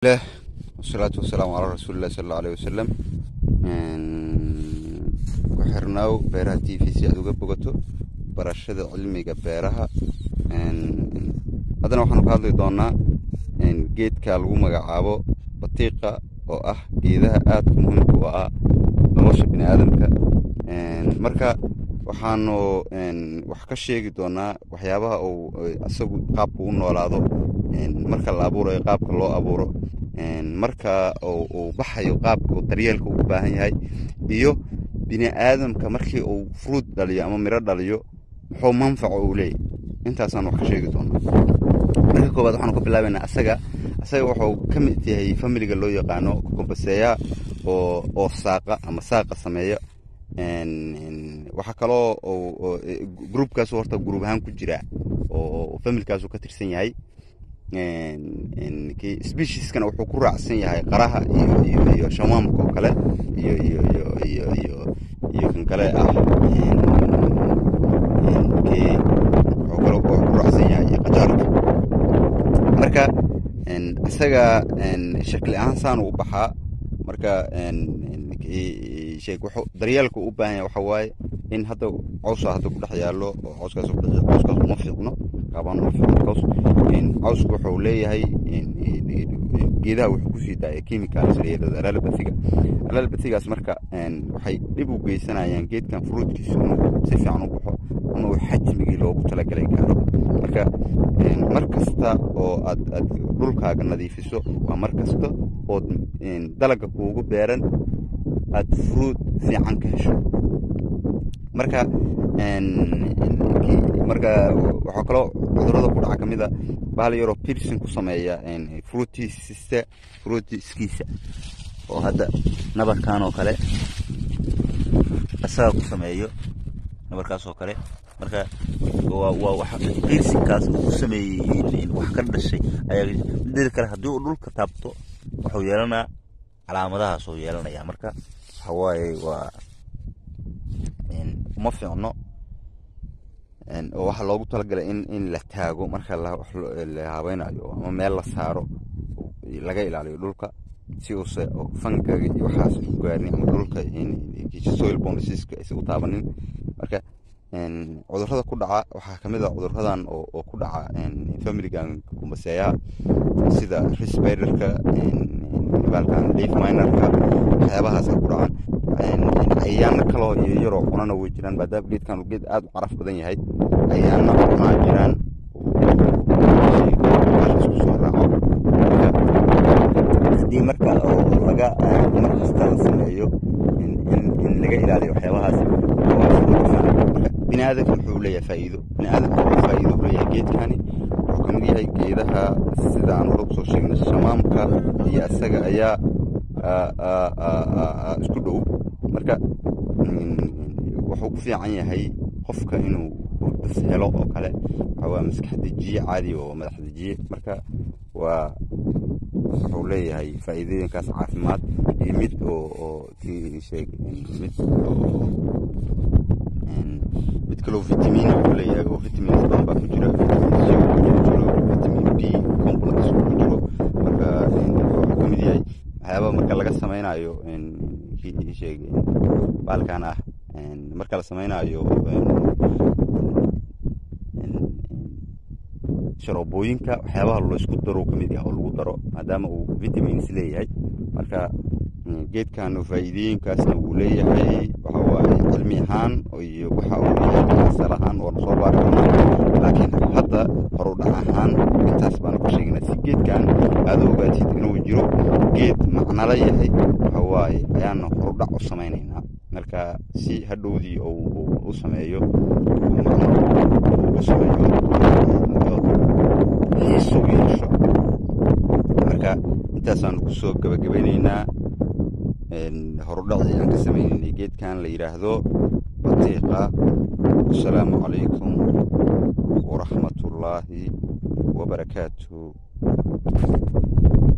lah wasalaatu wasalaamu calaa rasuulilah sal alla aleh wasalam ku xirnaaw beeraha t v si aad uga bogato barashada cilmiga beeraha haddana waxaanu ka hadli doonaa geedka lagu magacaabo batiiqa oo ah geedaha aadka muhiimka u ah nolosha bini aadamka marka waxaanu wax ka sheegi doonaa waxyaabaha uu isagu qaabka u noolaado marka la abuurayo qaabka loo abuuro marka uu baxayo qaabka daryeelka uu u baahan yahay iyo bini aadamka markii uu fruud dhaliyo ama miro dhaliyo muxuu manfaco uu leeyahy intaasaan wax ka sheegi doonaa marka koowaad waxaanu ka bilaabaynaa asaga asaga wuxuu ka mid yahay familiga loo yaqaano kukumbaseeya oo oo saaqa ama saaqa sameeya waxaa kaloo groupkaasu horta gruub ahaan ku jira oo familkaasu ka tirsan yahay specieskana wuxuu ku raacsan yahay qaraha iyo iyo iyo shamaamka oo kale iyo iyo iyo iyo iyo iyo kan kale ah wuxuu kale ku raacsan yahay qajaarka marka isaga shakli ahaan saanu u baxaa marka daryeelka u baahan yahay waxa waaye in hadda cawsa hadda ku dhex yaallo oo cawskaas cawskaas uma fiicno qaabaan uma fiicno caws cawsku wuxuu leeyahay geedaha wuxuu kusii daaya chemicals layirahdo alalabatiga alalabatigaas marka waxay dhib u geysanayaan geedkan fruudkiisu inuu si fiican u baxo ama uu xajmigii loogu talagalay gaaro marka mar kasta oo aad aad dhulkaaga nadiifiso waa mar kasta ood dalaga kuugu beeran aad fruud fiican ka hesho marka marka waxaa kaloo cudurada ku dhaca kamid a bahal yaroo pirson ku sameeya fruutiska fruutiskiisa oo hadda nabarkan oo kale isaga ku sameeyo nabarkaas oo kale marka waa wax pirsinkaas uu sameeyey wax ka dhashay ayaa midada kale haddii uu dhulka taabto wuxuu yeelanaa calaamadahaas oo yeelanaya marka waxa waaye waa uma fiicno oo waxaa loogu talagalay in in la taago marka la habaynayo ama meel la saaro laga ilaaliyo dhulka si uuse fangaga iyo waxaas u gaarin ama dhulka soil bondisiska aysan u taabanin marka cudurada ku dhaca waxaa kamid a cuduradan oo ku dhaca familigan kumbaseeyaha sida risbiderka baalkan leaf minerka waxyaabahaasa ku dhacan cayayaano kaloo iyo yaroo cunana way jiraan maadaama geedkan uu geed aada u caraf badan yahay cayayaano cunaa jiraan isku soo raaco haddii marka laga mar kasta la sameeyo in laga ilaaliyo waxyaabahaas bini aadamka muxuu leeyahay faa'iido bini aadamka wuxuu faa'iido u leeyahay geedkani wuxuu kamid yahay geedaha sida aan hore kusoo sheegnay shamaamka iyo isaga ayaa isku dhow marka wuxuu ku fiican yahay qofka inuu hurdis helo oo kale waa maskax dejiye caadi oo madax dejiye marka waa wuxuu leeyahay faa'iidooyinkaas caafimaad iyo mid oo sheeg mid oo mid kaloo vitamin wuxuu leeyahay oo vitamins badan baa ku jira jiro vitamin b complex ku jiro marka wuxuu kamid yahay waxyaaba marka laga samaynayo sheeg baalkan ah marka la samaynayo sharoobooyinka waxyaabaha laysku daro kamid yahay oo lagu daro maadaama uu vitamins leeyahay marka geedkan faa'iidooyinkaasna wuu leeyahay waxa waaye cilmi ahaan iyo waxa uu leeyahay asal ahaan oo soo baari doonaa laakiin hadda horudhac ahaan intaas baanu ka sheegnaa si geedkan aada ogaatid inuu jiro geed macnala yahay waxa waaye ayaana horudhac u samaynaynaa marka si hadhowdii u sameeyo u sameeyo xiiso u yeesho marka intaasaan kusoo gabagabaynaynaa horudhacii aan ka sameynaynay geedkan la yidhaahdo batiiqa wasalaamu calaykum waraxmatullaahi wabarakaatuh